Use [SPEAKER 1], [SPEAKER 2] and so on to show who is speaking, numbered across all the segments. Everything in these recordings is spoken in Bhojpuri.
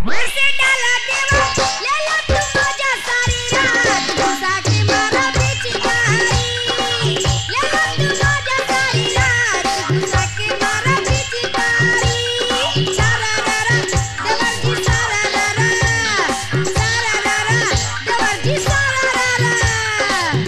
[SPEAKER 1] फिर से डाला देवा ले लो तू मजा सारी रात घुसा के मारा पिचकारी ले लो तू मजा सारी रात घुसा के मारा पिचकारी सारा रारा देवर जी सारा रारा सारा रारा देवर जी सारा रारा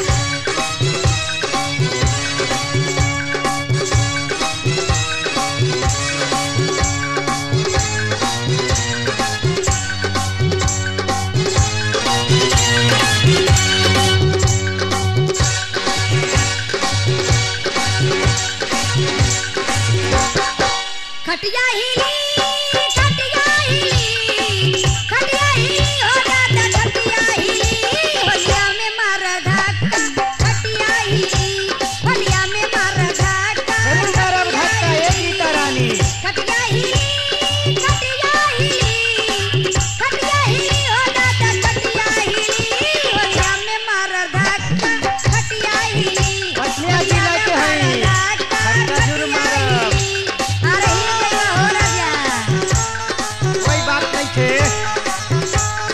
[SPEAKER 1] खटिया हिली खटिया हिली खटिया हिली हो दादा खटिया हिली होलिया में मार धक्का खटिया हिली होलिया में मार धक्का
[SPEAKER 2] अरे मारब धक्का, ए गीता रानी।
[SPEAKER 1] खटिया हिली खटिया हिली खटिया हिली हो दादा खटिया हिली होलिया में मार धक्का खटिया हिली
[SPEAKER 2] पटनिया जिला के हई। खट्टा जरूर मारब।
[SPEAKER 1] अरे ही गई हो राजा
[SPEAKER 2] कोई बात नहीं थे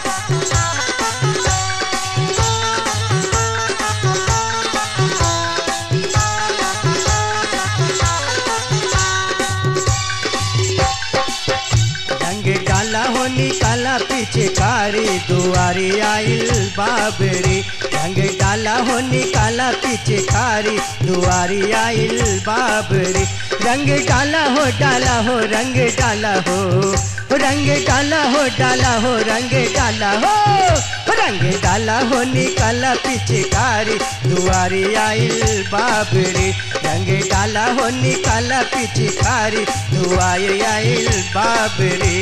[SPEAKER 2] रंग डाला हो निकाला पीछे कारी दुआरी आइल बाबरी रंग डाला हो निकाला पीछे कारी दुआरी आइल बाबरी रंग डाला हो डाला हो रंग डाला हो रंग डाला हो डाला हो रंग डाला हो रंग डाला हो निकाला पीछे कारी दुआरी आइल बाबरी रंग डाला हो निकाला पीछे कारी दुआरी आइल बाबरी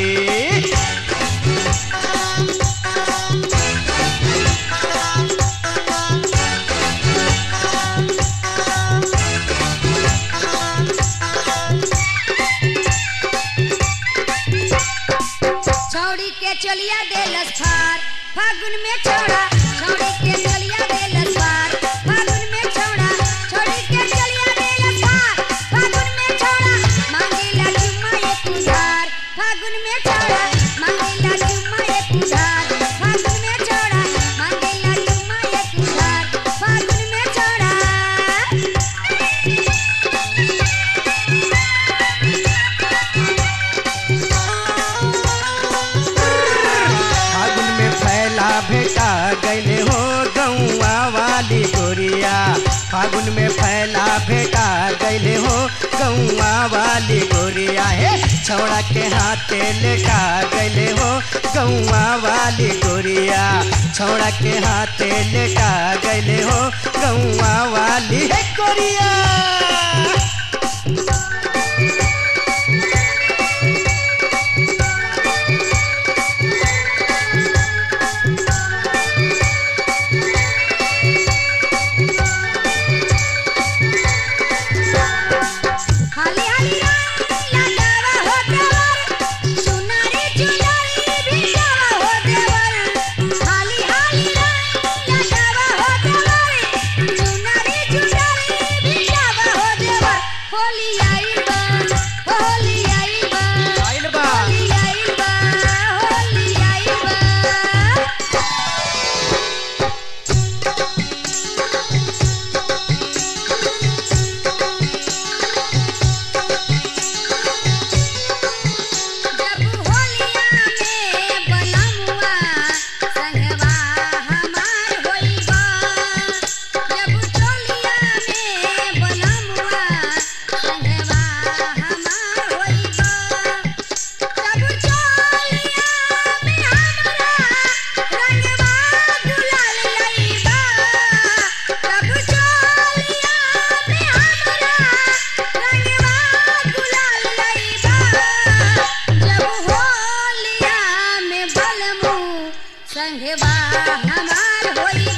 [SPEAKER 1] छौड़ी के चलिया देलस फार फागुन में छौड़ा छौड़ी के चलिया देलस फार फागुन में छौड़ा छौड़ी के चलिया देलस फार फागुन में छौड़ा मांगेला चुम्मा एक उधार फागुन में छौड़ा मांगेला चुम्मा एक उधार फागुन में छौड़ा मांगेला चुम्मा एक उधार फागुन में छौड़ा
[SPEAKER 2] फागुन में फैला भेटा गैले हो गौआ वाली गोरिया फागुन में फैला भेटा गैले हो गौआ वाली गोरिया हे छौड़ा के हाथे लेटा गैले हो गौआ वाली गोरिया छौड़ा के हाथे लेटा गैले हो गौआ वाली हे गोरिया
[SPEAKER 1] हाली हाली रंग लगावा हो देवर सुनारी चुनरी भिजावा हो देवर हाली हाली रंग लगावा हो देवर सुनारी चुनरी भिजावा हो देवर होली आइल बा होली आइल बा
[SPEAKER 2] आइल बा।
[SPEAKER 1] होली आइल बा होली आइल बा जब होलिया में बनमुआ संगवा हमार होइबा जब चोलिया में बनमुआ संगवा हमार होइबा जब चोलिया में हमरा रंगवा गुलाल लइबा जब चोलिया में हमरा रंगवा गुलाल लइबा जब होलिया में बलमू संगवा हमार होई